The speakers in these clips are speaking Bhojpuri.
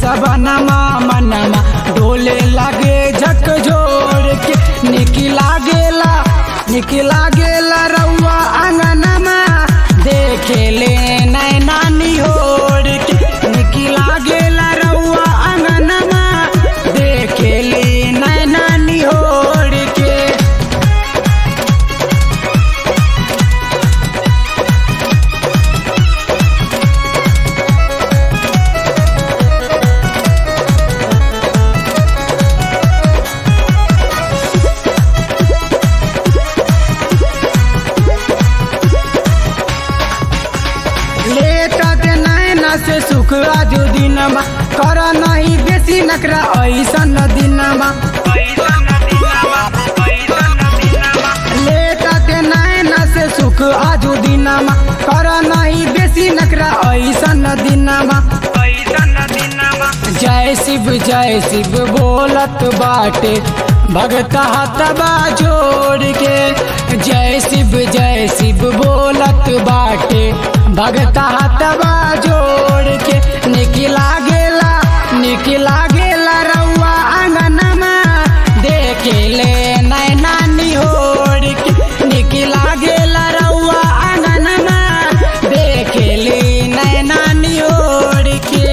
सबनमा मनमा डोले लागे झक जोड़ के निकी लागेला निकी लागेला रउआ आंगनमा देखेले नैना निहोर के निकी लागेला रउआ आंगनमा देखेले नैना निहोर के लेटा के नैना से सुख आजू दिनमा कर नहीं बेसी नकरा ऐसन दिनमा लेटा के नैना से सुख आजू दिनमा कर नहीं बेसी नकरा ऐसन दिनमा जय शिव जय शिव बोलत बाटे भगता हतबा जोड़ के जय शिव जय शिव बोलत बाटे भगता हतबा जोड़ के निकी लागेला निकी लागेला रउआ आंगनमा देखेले नैना निहोर के निकी लागेला रउआ आंगनमा देखेले नैना निहोर के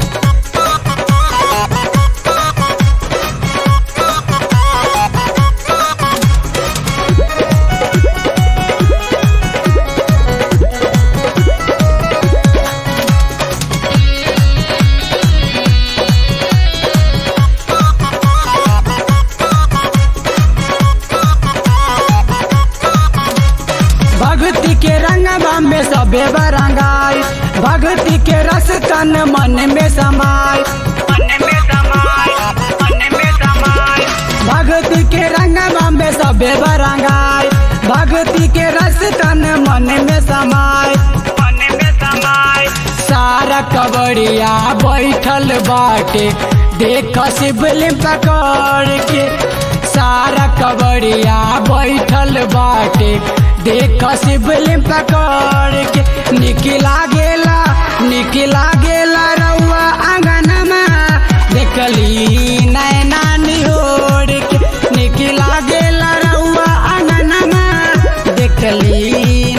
भक्ति के रंगवा में सबे बरंगाई भक्ति के रस तन मन में समाय भक्ति के रंगवा में सबे बरंगाई भक्ति के रस तन मन में समाय सारा कबड़िया बैठल बाटे देख शिवलिंग पकड़ के सारा कबड़िया बैठल बाटे देख शिवलिंग पकड़ के निकला गेला निकला गेला रउआ आंगनमा देखली नैना निहोर के निकला गेला रउआ आंगनमा देखली